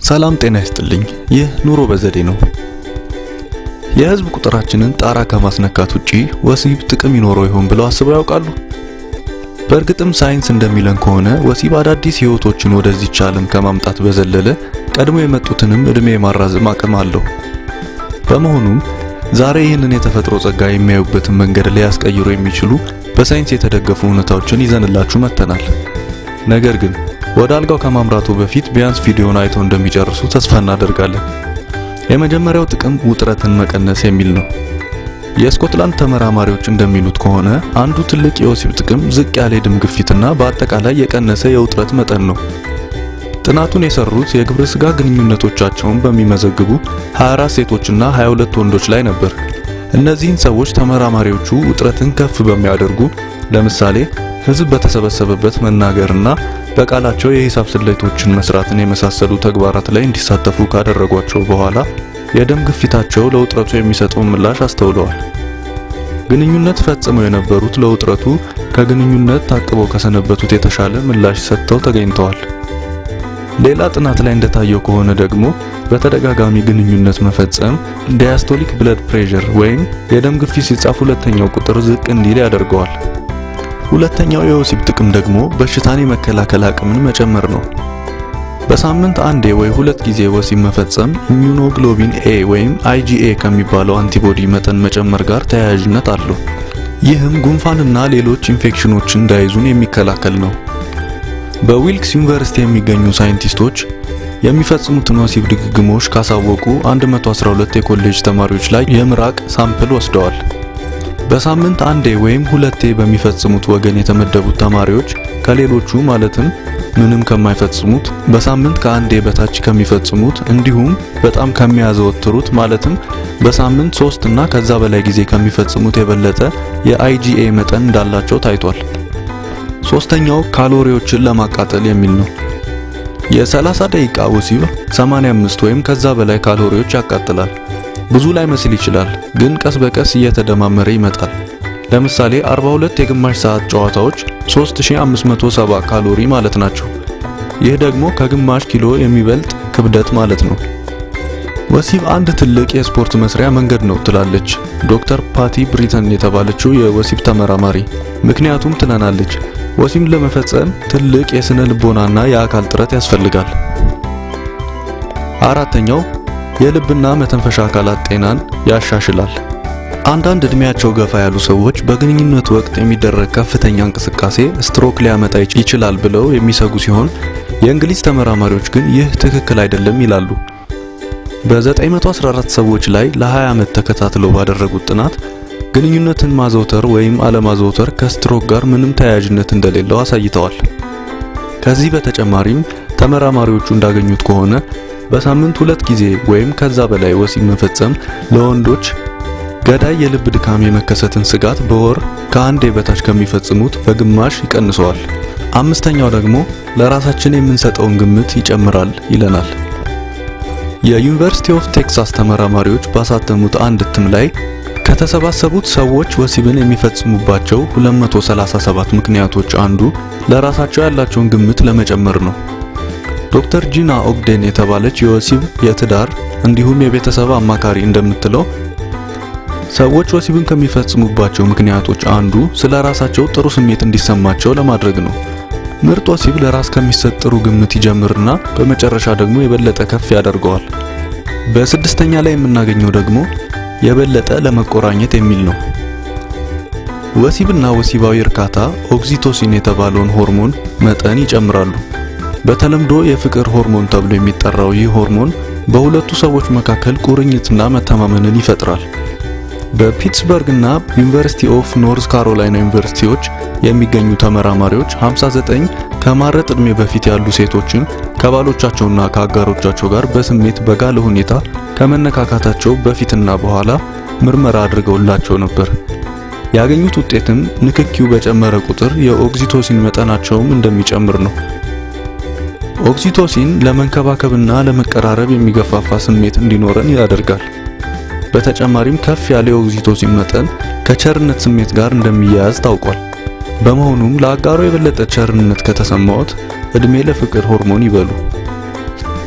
ሰላም ጤና ይስጥልኝ። ይህ ኑሮ በዘዴ ነው። የህዝብ ቁጥራችንን ጣራ ከማስነካት ውጪ ወሲብ ጥቅም ይኖረው ይሆን ብለው አስበው ያውቃሉ? በእርግጥም ሳይንስ እንደሚለን ከሆነ ወሲብ አዳዲስ ህይወቶችን ወደዚች ዓለም ከማምጣት በዘለለ ቀድሞ የመጡትንም እድሜ የማራዘም አቅም አለው። በመሆኑም ዛሬ ይህንን የተፈጥሮ ጸጋ የሚያዩበትን መንገድ ሊያስቀይሩ የሚችሉ በሳይንስ የተደገፉ እውነታዎችን ይዘንላችሁ መጥተናል። ነገር ግን ወደ አልጋው ከማምራቱ በፊት ቢያንስ ቪዲዮን አይተው እንደሚጨርሱ ተስፋ እናደርጋለን። የመጀመሪያው ጥቅም ውጥረትን መቀነስ የሚል ነው። የስኮትላንድ ተመራማሪዎች እንደሚሉት ከሆነ አንዱ ትልቅ የወሲብ ጥቅም ዝቅ ያለ የደም ግፊትና በአጠቃላይ የቀነሰ የውጥረት መጠን ነው። ጥናቱን የሰሩት የግብረ ስጋ ግንኙነቶቻቸውን በሚመዘግቡ 24 ሴቶችና 22 ወንዶች ላይ ነበር። እነዚህን ሰዎች ተመራማሪዎቹ ውጥረትን ከፍ በሚያደርጉ ለምሳሌ ህዝብ በተሰበሰበበት መናገርና በቃላቸው የሂሳብ ስሌቶችን መስራትን የመሳሰሉ ተግባራት ላይ እንዲሳተፉ ካደረጓቸው በኋላ የደም ግፊታቸው ለውጥረቱ የሚሰጠውን ምላሽ አስተውለዋል። ግንኙነት ፈጽመው የነበሩት ለውጥረቱ ከግንኙነት ታቅበው ከሰነበቱት የተሻለ ምላሽ ሰጥተው ተገኝተዋል። ሌላ ጥናት ላይ እንደታየው ከሆነ ደግሞ በተደጋጋሚ ግንኙነት መፈጸም ዲያስቶሊክ ብለድ ፕሬሸር ወይም የደም ግፊት ሲጻፍ ሁለተኛው ቁጥር ዝቅ እንዲል ያደርገዋል። ሁለተኛው የወሲብ ጥቅም ደግሞ በሽታን የመከላከል አቅምን መጨመር ነው። በሳምንት አንዴ ወይ ሁለት ጊዜ ወሲብ መፈጸም ኢሚዩኖግሎቢን ኤ ወይም አይጂኤ ከሚባለው አንቲቦዲ መጠን መጨመር ጋር ተያያዥነት አለው። ይህም ጉንፋንና ሌሎች ኢንፌክሽኖችን እንዳይዙን የሚከላከል ነው። በዊልክስ ዩኒቨርሲቲ የሚገኙ ሳይንቲስቶች የሚፈጽሙትን ወሲብ ድግግሞሽ ካሳወቁ 112 የኮሌጅ ተማሪዎች ላይ የምራቅ ሳምፕል ወስደዋል። በሳምንት አንዴ ወይም ሁለቴ በሚፈጽሙት ወገን የተመደቡት ተማሪዎች ከሌሎቹ ማለትም ምንም ከማይፈጽሙት በሳምንት ከአንዴ በታች ከሚፈጽሙት እንዲሁም በጣም ከሚያዘወትሩት ማለትም በሳምንት ሶስት እና ከዛ በላይ ጊዜ ከሚፈጽሙት የበለጠ የአይጂኤ መጠን እንዳላቸው ታይቷል። ሶስተኛው ካሎሪዎችን ለማቃጠል የሚል ነው። የ30 ደቂቃ ወሲብ 85 ወይም ከዛ በላይ ካሎሪዎች ያቃጥላል። ብዙ ላይ መስል ይችላል፣ ግን ቀስ በቀስ እየተደማመረ ይመጣል። ለምሳሌ 42 የግማሽ ሰዓት ጨዋታዎች 3570 ካሎሪ ማለት ናቸው። ይህ ደግሞ ከግማሽ ኪሎ የሚበልጥ ክብደት ማለት ነው። ወሲብ አንድ ትልቅ የስፖርት መስሪያ መንገድ ነው ትላለች ዶክተር ፓቲ ብሪተን የተባለችው የወሲብ ተመራማሪ። ምክንያቱም ትለናለች ወሲብ ለመፈጸም ትልቅ የስነ ልቦናና የአካል ጥረት ያስፈልጋል። አራተኛው የልብና መተንፈሻ አካላት ጤናን ያሻሽላል። አንዳንድ እድሜያቸው ገፋ ያሉ ሰዎች በግንኙነት ወቅት የሚደረግ ከፍተኛ እንቅስቃሴ ስትሮክ ሊያመጣ ይችላል ብለው የሚሰጉ ሲሆን የእንግሊዝ ተመራማሪዎች ግን ይህ ትክክል አይደለም ይላሉ። በ914 ሰዎች ላይ ለ20 ዓመት ተከታትለው ባደረጉት ጥናት ግንኙነትን ማዘውተር ወይም አለማዘውተር ከስትሮክ ጋር ምንም ተያያዥነት እንደሌለው አሳይተዋል። ከዚህ በተጨማሪም ተመራማሪዎቹ እንዳገኙት ከሆነ በሳምንት ሁለት ጊዜ ወይም ከዛ በላይ ወሲብ መፈጸም ለወንዶች ገዳይ የልብ ድካም የመከሰትን ስጋት በወር ከአንዴ በታች ከሚፈጽሙት በግማሽ ይቀንሰዋል። አምስተኛው ደግሞ ለራሳችን የምንሰጠውን ግምት ይጨምራል ይለናል። የዩኒቨርሲቲ ኦፍ ቴክሳስ ተመራማሪዎች ባሳተሙት አንድ እትም ላይ ከተሰባሰቡት ሰዎች ወሲብን የሚፈጽሙባቸው 237 ምክንያቶች አንዱ ለራሳቸው ያላቸውን ግምት ለመጨመር ነው። ዶክተር ጂና ኦግዴን የተባለች የወሲብ የትዳር እንዲሁም የቤተሰብ አማካሪ እንደምትለው ሰዎች ወሲብን ከሚፈጽሙባቸው ምክንያቶች አንዱ ስለ ራሳቸው ጥሩ ስሜት እንዲሰማቸው ለማድረግ ነው። ምርጥ ወሲብ ለራስ ከሚሰጥ ጥሩ ግምት ይጀምርና በመጨረሻ ደግሞ የበለጠ ከፍ ያደርገዋል። በስድስተኛ ላይ የምናገኘው ደግሞ የበለጠ ለመቆራኘት የሚል ነው። ወሲብና ወሲባዊ እርካታ ኦክሲቶሲን የተባለውን ሆርሞን መጠን ይጨምራሉ። በተለምዶ የፍቅር ሆርሞን ተብሎ የሚጠራው ይህ ሆርሞን በሁለቱ ሰዎች መካከል ቁርኝትና መተማመንን ይፈጥራል። በፒትስበርግ እና ዩኒቨርሲቲ ኦፍ ኖርዝ ካሮላይና ዩኒቨርሲቲዎች የሚገኙ ተመራማሪዎች 59 ከማረጥ ዕድሜ በፊት ያሉ ሴቶችን ከባሎቻቸውና ከአጋሮቻቸው ጋር በስሜት በጋለ ሁኔታ ከመነካካታቸው በፊትና በኋላ ምርመራ አድርገውላቸው ነበር። ያገኙት ውጤትም ንክኪው በጨመረ ቁጥር የኦክሲቶሲን መጠናቸውም እንደሚጨምር ነው። ኦክሲቶሲን ለመንከባከብና ለመቀራረብ የሚገፋፋ ስሜት እንዲኖረን ያደርጋል። በተጨማሪም ከፍ ያለ የኦክሲቶሲን መጠን ከቸርነት ስሜት ጋር እንደሚያያዝ ታውቋል። በመሆኑም ለአጋሮ የበለጠ ቸርነት ከተሰማዎት እድሜ ለፍቅር ሆርሞን ይበሉ።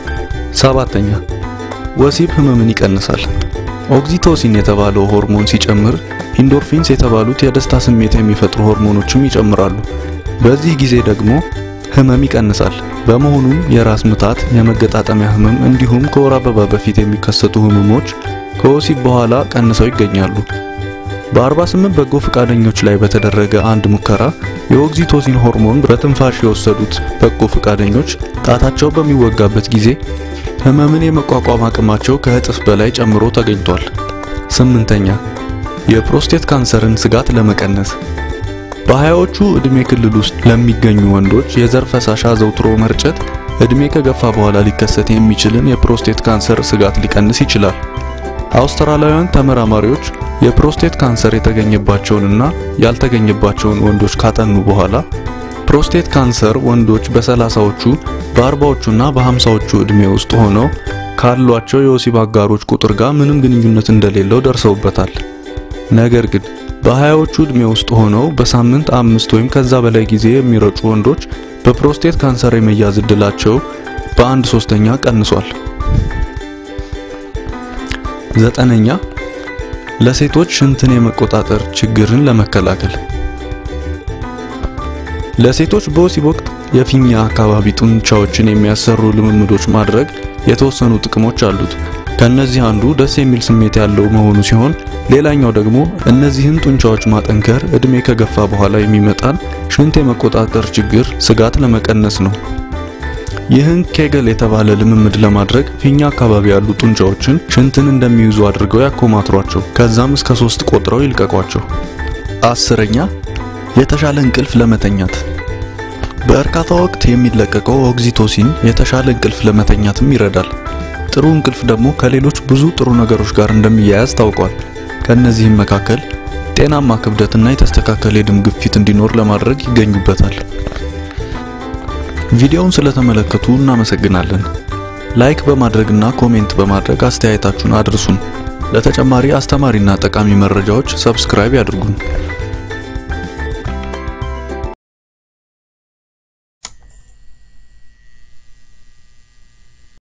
ሰባተኛ ወሲብ ህመምን ይቀንሳል። ኦክሲቶሲን የተባለው ሆርሞን ሲጨምር ኢንዶርፊንስ የተባሉት የደስታ ስሜት የሚፈጥሩ ሆርሞኖችም ይጨምራሉ። በዚህ ጊዜ ደግሞ ህመም ይቀንሳል። በመሆኑም የራስ ምታት፣ የመገጣጠሚያ ህመም እንዲሁም ከወር አበባ በፊት የሚከሰቱ ህመሞች ከወሲብ በኋላ ቀንሰው ይገኛሉ። በ48 በጎ ፈቃደኞች ላይ በተደረገ አንድ ሙከራ የኦክሲቶሲን ሆርሞን በትንፋሽ የወሰዱት በጎ ፈቃደኞች ጣታቸው በሚወጋበት ጊዜ ህመምን የመቋቋም አቅማቸው ከእጥፍ በላይ ጨምሮ ተገኝቷል። ስምንተኛ የፕሮስቴት ካንሰርን ስጋት ለመቀነስ በሀያዎቹ ዕድሜ ክልል ውስጥ ለሚገኙ ወንዶች የዘር ፈሳሽ አዘውትሮ መርጨት ዕድሜ ከገፋ በኋላ ሊከሰት የሚችልን የፕሮስቴት ካንሰር ስጋት ሊቀንስ ይችላል። አውስትራሊያውያን ተመራማሪዎች የፕሮስቴት ካንሰር የተገኘባቸውንና ያልተገኘባቸውን ወንዶች ካጠኑ በኋላ ፕሮስቴት ካንሰር ወንዶች በሰላሳዎቹ በአርባዎቹና በሀምሳዎቹ ዕድሜ ውስጥ ሆነው ካሏቸው የወሲብ አጋሮች ቁጥር ጋር ምንም ግንኙነት እንደሌለው ደርሰውበታል። ነገር ግን በሀያዎቹ ዕድሜ ውስጥ ሆነው በሳምንት አምስት ወይም ከዛ በላይ ጊዜ የሚረጩ ወንዶች በፕሮስቴት ካንሰር የመያዝ እድላቸው በአንድ ሶስተኛ ቀንሷል። ዘጠነኛ ለሴቶች ሽንትን የመቆጣጠር ችግርን ለመከላከል ለሴቶች በወሲብ ወቅት የፊኛ አካባቢ ጡንቻዎችን የሚያሰሩ ልምምዶች ማድረግ የተወሰኑ ጥቅሞች አሉት። ከነዚህ አንዱ ደስ የሚል ስሜት ያለው መሆኑ ሲሆን ሌላኛው ደግሞ እነዚህን ጡንቻዎች ማጠንከር እድሜ ከገፋ በኋላ የሚመጣን ሽንት የመቆጣጠር ችግር ስጋት ለመቀነስ ነው። ይህን ኬገል የተባለ ልምምድ ለማድረግ ፊኛ አካባቢ ያሉ ጡንቻዎችን ሽንትን እንደሚይዙ አድርገው ያኮማትሯቸው፣ ከዛም እስከ ሶስት ቆጥረው ይልቀቋቸው። አስረኛ የተሻለ እንቅልፍ ለመተኛት በእርካታ ወቅት የሚለቀቀው ኦክሲቶሲን የተሻለ እንቅልፍ ለመተኛትም ይረዳል። ጥሩ እንቅልፍ ደግሞ ከሌሎች ብዙ ጥሩ ነገሮች ጋር እንደሚያያዝ ታውቋል። ከነዚህም መካከል ጤናማ ክብደትና የተስተካከለ የደም ግፊት እንዲኖር ለማድረግ ይገኙበታል። ቪዲዮውን ስለተመለከቱ እናመሰግናለን። ላይክ በማድረግና ኮሜንት በማድረግ አስተያየታችሁን አድርሱን። ለተጨማሪ አስተማሪና ጠቃሚ መረጃዎች ሰብስክራይብ ያድርጉን።